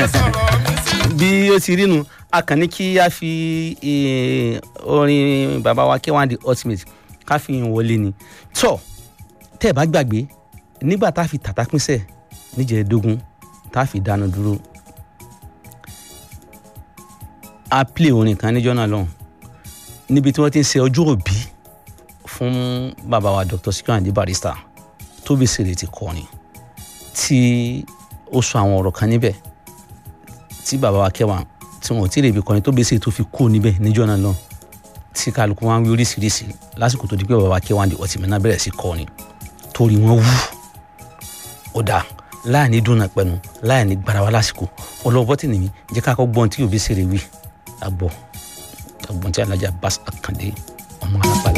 bí ó ti rí nu a kàn ní kí a fi eh, orin bàbá wa K1 the ultimate ká fi hàn wọlé ni tọ́ tẹ́ ẹ bá gbàgbé nígbà tá a fi tàtà pínṣẹ̀ níjẹ̀ẹ́dógún tá a fi dánu dúró a play orin kan níjọ́ náà lọ́hùn níbi tí wọ́n ti ń ṣe ọjọ́ òbí fún bàbá wa Dr. Sikiru Ayinde Barrister Tóbi Sèré ti kọrin tí ó sọ àwọn ọ̀rọ̀ kan níbẹ̀ tí bàbá wa K1 tí wọn ò tí ì rèébi kọrin Tóbi Sèré tó fi kú níbẹ̀ níjọ́ náà lọ́hùn tí kálukú wọn wí oríṣiríṣi lásìkò tó di pé bàbá wa K1 di ọtí mẹ́ná bẹ̀rẹ̀ sí kọrin torí wọn wú ó dáa láì ní dúnà pẹ̀lú láì ní gbarawa lásìkò ọlọ́wọ́ tì nìyí jẹ́ ká kọ́ gbọ́n tí Tóbi Sèré wí àgbọ̀ àgbọ̀n tí alájà Bass Akande ọmọ alápàlà.